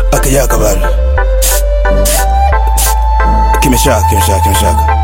akijaka bado kimeshaka kimeshaka kimeshaka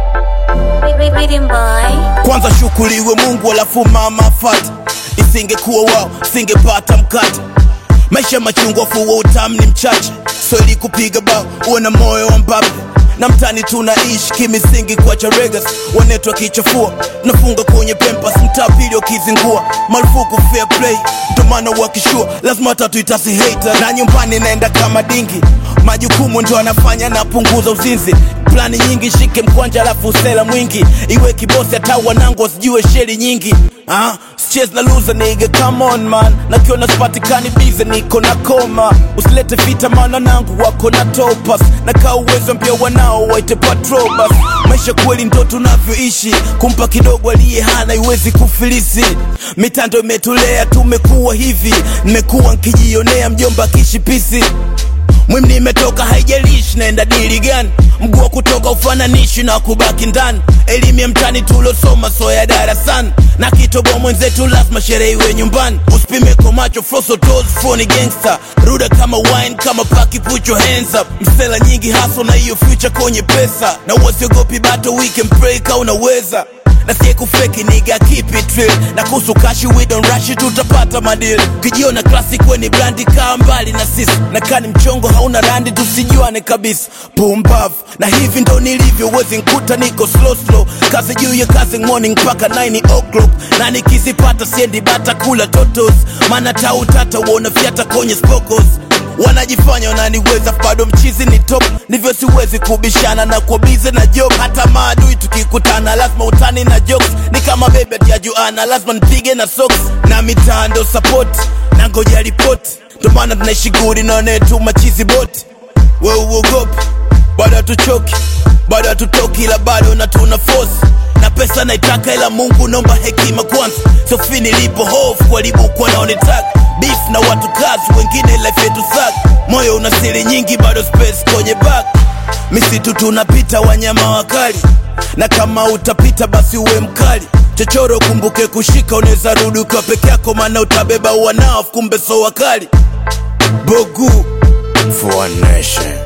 Rhythm boy. kwanza shukuriwe mungu alafu mama fata isingekuwa wao singepata mkate maisha machungwa fuwa utamu ni mchache so ili kupiga bao uwe na moyo wa mbabe na mtani tunaishi kimisingi kwa charegas wanetwa kichafua nafunga kwenye pempas mtaa pili wakizingua marufuku fair play ndomana wakishua lazima tatu itasi hater na nyumbani naenda kama dingi majukumu ndio anafanya napunguza uzinzi plani nyingi shike mkwanja alafu usela mwingi iwe kibosi hata wanangu wasijue sheri nyingi ah, sichezi na loser nigga come on man nakiona sipatikani bize niko na koma usilete vita maana nangu wako na topas na kaa uwezo mpya wanao waite patrobas maisha kweli ndo tunavyoishi kumpa kidogo aliye hana iwezi kufilisi mitando imetulea tumekuwa hivi nimekuwa nkijionea mjomba kishipisi mwim nimetoka haijalishi naenda dili gani mguu wa kutoka ufananishi na kubaki ndani elimu ya mtani tulosoma soya darasani na kitoboa mwenzetu lazima sherehe iwe nyumbani usipime kwa macho frosotos foni gangster ruda kama wine kama paki put your hands up msela nyingi haso na hiyo future kwenye pesa na uwasiogopi bato weekend pray ka unaweza na sie kufeki niga keep it real na kuhusu kashi we don't rush it tutapata madil ukijiona classic weni brandi kaa mbali na sisi na kani mchongo hauna randi tusijuane kabisa pumbavu na hivi ndo nilivyo wezi nkuta niko slow slow kazi juu ya kazi morning mpaka 9 o'clock na nikizipata siendi bata kula totos maana tautata uona fyata kwenye spokos wanajifanya wananiweza bado mchizi ni top ndivyo siwezi kubishana na kwa bize na job hata maadui tukikutana lazima utani na jokes ni kama bebe tiajuana lazima nipige na socks na mitando support na ngoja ripoti ndo maana tunaishi gudi naonetu machizi boti we uogopi bado hatuchoki bado hatutoki ila bado na tuna force na pesa naitaka ila mungu naomba hekima kwanza sofi nilipo hofu walibukwa naonetaka beef na watu kazi wengine life yetu sak moyo una siri nyingi bado space kwenye back misitu tunapita wanyama wakali na kama utapita basi uwe mkali chochoro kumbuke kushika unaweza rudi ukiwa peke yako maana utabeba wanao kumbe so wakali bogu for one nation